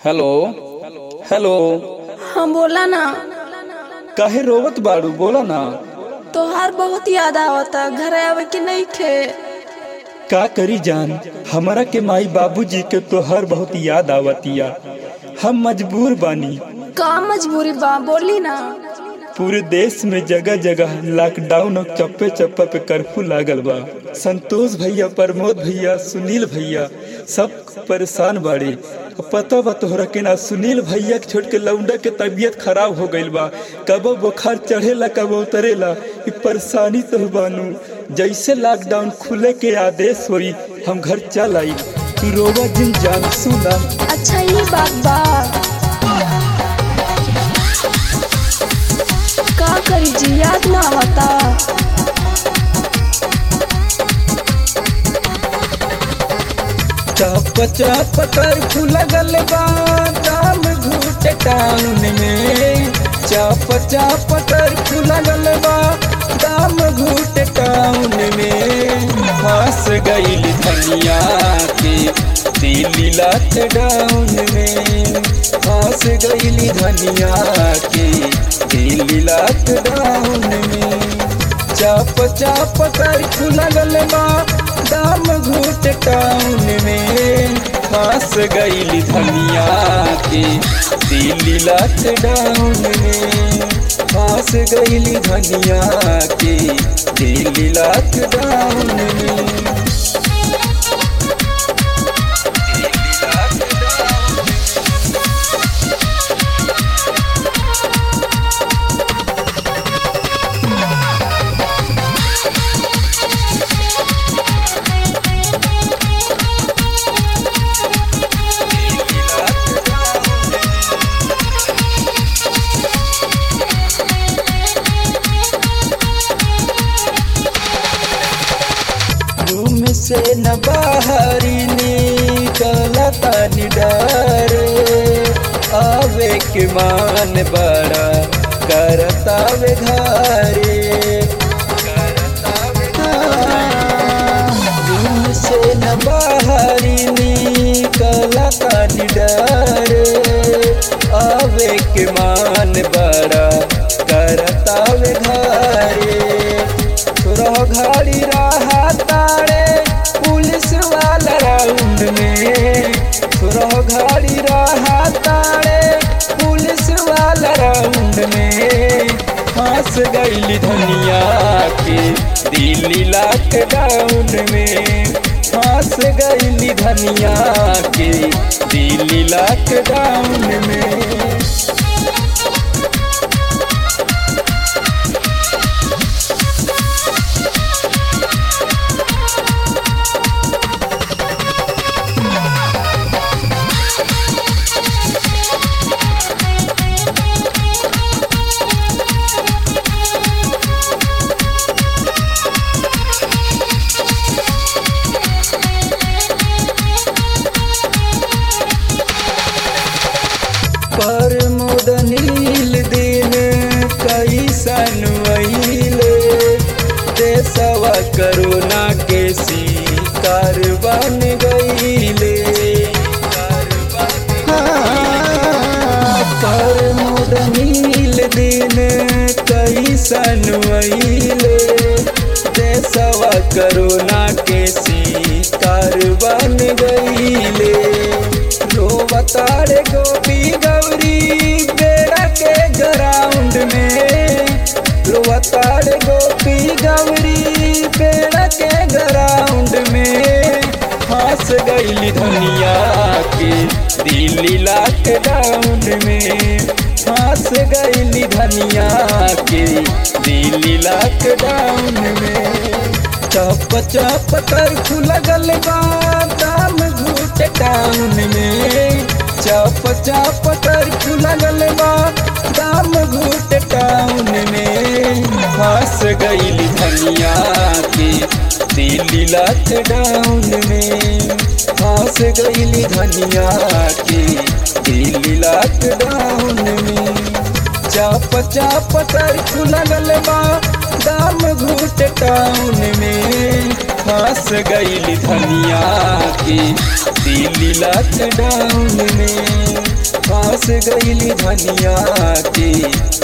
hello hello हाँ बोला ना काहे रोवत बाड़ू बोला ना तोहार बहुत याद आवता घर आवे के नहीं थे का करी जान हमारा के माई बाबूजी के तोहर बहुत याद आवतिया हम मजबूर बानी का मजबूरी बा बोली ना पूरे देश में जगह जगह लॉकडाउन और चप्पे चप्पे पे कर्फ्यू लागल बा संतोष भैया प्रमोद भैया सुनील भैया सब परेशान बाड़े अब पता बा तोहरा के ना सुनील भैया के छोड़ के लौंडा के तबीयत खराब हो गईल बा कब बुखार चढ़ेला कब उतरेला ई परेशानी तो बानू जैसे लॉकडाउन खुले के आदेश होई हम घर चल आई तू रोवा जिन जान सुना अच्छा ये बात बा का करी जी याद ना आवता चाप चाप कर्फ्यू लगल बा दाम घूट टाउन में चाप चाप कर्फ्यू लगल बा दाम घूट टाउन में फंस गईल धनिया के दिल्ली लॉकडाउन में फंस गईल धनिया के दिल्ली लॉकडाउन में चाप चाप कर्फ्यू लगल बा दाम घूट टाउन में फंस गईल धनिया के दिल्ली लॉकडाउन में फंस गईल धनिया के दिल्ली लॉकडाउन में रूम से न बाहरी निकला तानी डर आवे के मान बड़ा करतावे घरे रूम से न बाहरी निकला तानी डर आवे के मान बड़ा करतावे घरे तोरा घड़ी रहा तारे पुलिस वाला राउंड में तोरा घड़ी रहा तारे पुलिस वाला राउंड में फंस गईल धनिया के दिल्ली लॉकडाउन में फंस गईल धनिया के दिल्ली लॉकडाउन में पर मुदनील दिन कैसन वहीले देशवा करोना के शिकार बन गईले हाँ, पर मुदनील दिन कैसन वहीले देशवा करोना के शिकार बन गईले रोवतारे गोपी गौरी बेड़ा के ग्राउंड में रोवतारे गोपी गौरी बेड़ा के ग्राउंड में फंस गईली धनिया के दिल्ली लॉकडाउन में फंस गईली धनिया के दिल्ली लॉकडाउन में चप चप कर्फ्यू लगल बा दाम घूट टाउन में चप चप कर्फ्यू लगल बा दाम घूट टाउन में फंस गईल धनिया के दिल्ली लॉकडाउन में फंस गईल धनिया के दिल्ली लॉकडाउन में चाप चाप कर्फ्यू लगल बा दाम घूट टाउन में फंस गईल धनिया के दिल्ली लॉकडाउन में फंस गईली धनिया के